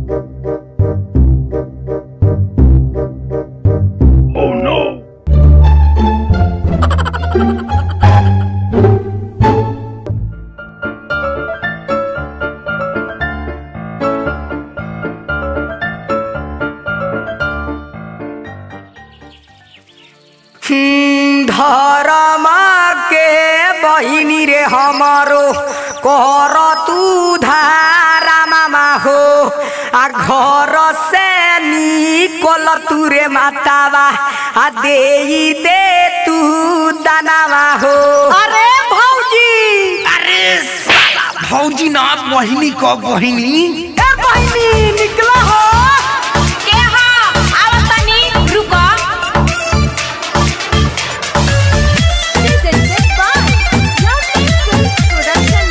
धरमा के बहिनी रे हमारो कर तू धारा मामा हो आ घर से निकल तू रे मातावा आ दे दे तू दानावा हो अरे भौजी अरे साला भौजी ना बहिनी क बहिनी ए बहिनी निकला हो के हा आवत तनी रुको presented by Lovely Films Production.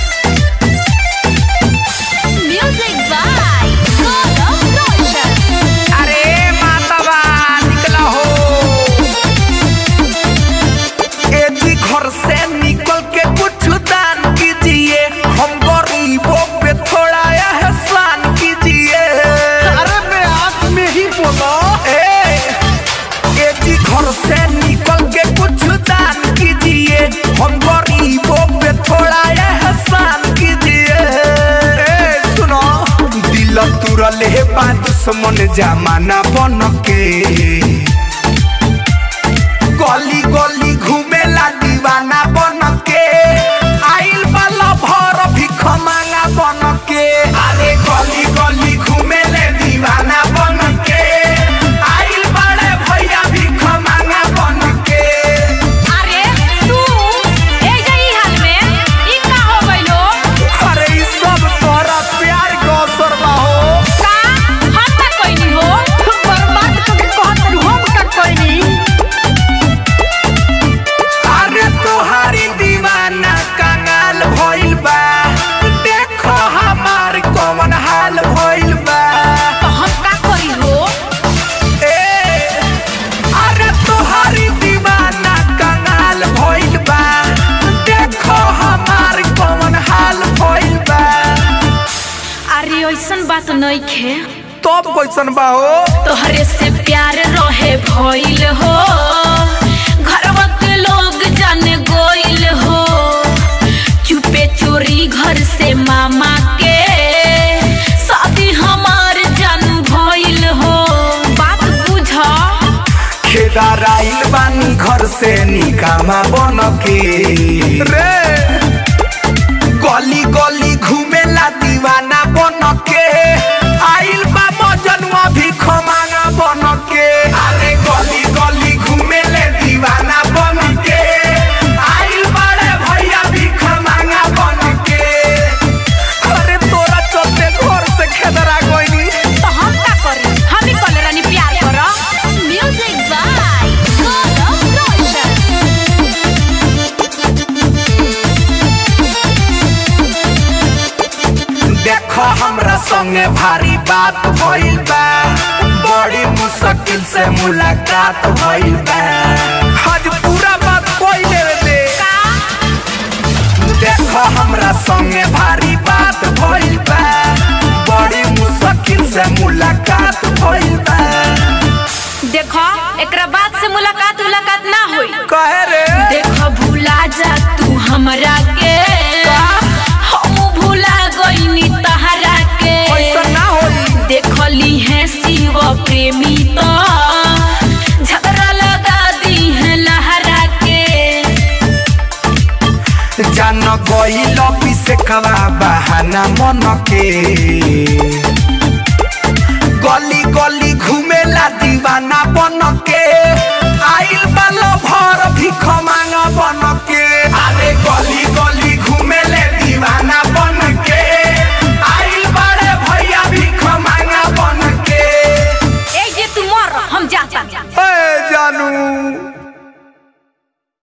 Music by Gaurav Roshan. अरे मातावा निकला हो एजी घर से निकल के कुछ दान कीजिए हम गरीबों पे थोड़ा एहसान कीजिए अरे मैं आप में ही बोला ए एजी घर से निकल के कुछ दान कीजिए हम गरीबों पे थोड़ा एहसान कीजिए ए सुनो दिल तुरल है बात दुश्मन जमाना बन के गली गली घूमेला दीवाना बन के आइल वाला भर भिख मांगा बन के अरे गली गली घूमेले दीवाना बन के आइल बड़े भैया भिख मांगा बन के अरे तू ए जई हाल में ई का हो गइलो अरे ई सब तोरा प्यार के अवसर बा हो का हम का कोइनी हो बर्बाद करके कहत रहू, हम का कोइनी अरे तोहारी दीवाना कंगाल भइल बा देखो हमार कौन हाल भइल बा तो हम का करी हो ए, अरे तोहारी दीवाना कंगाल भइल बा देखो हमार कौन हाल भइल बा अरे ऐसन बात नइखे तब कैसन बा हो तोहरे से प्यार रहे भइल हो घरवा के लोग जान गोइल हो चुपे चोरी घर से मामा के शादी हमार जानू भइल हो बात बुझ खेदार आइल बानी घर से निकामा बन के रे गली गली घूमेला दीवाना बन के आइल बा मजनुआ भी खमांगा बन के अरे गली गली घूमेले दीवाना बन के आइल बाड़े भैया भी खमांगा बन के अरे तोरा चलते घर से खेदरा गइनी तो हम का करी हम ही कल रानी प्यार कर Music by Gaurav Roshan. देखो हमरा संगे भारी बात भइल बा बड़ी मुश्किल से मुलाकात भइल बा आज पूरा बात कोई ले दे देखो हमरा संगे भारी बात भइल बा बड़ी मुश्किल से मुलाकात भइल बा देखो एकरा बाद से मुलाकात मुलाकात ना होई कहे रे देखो भूला जा तू हमरा के हम भूला गईनी तहरा के ऐसा ना होई देखली है शिव प्रेमी तो झगड़ा लगा दी है लहरा के जान गइल से कवा बहाना मन के गली गली घूमेला दीवाना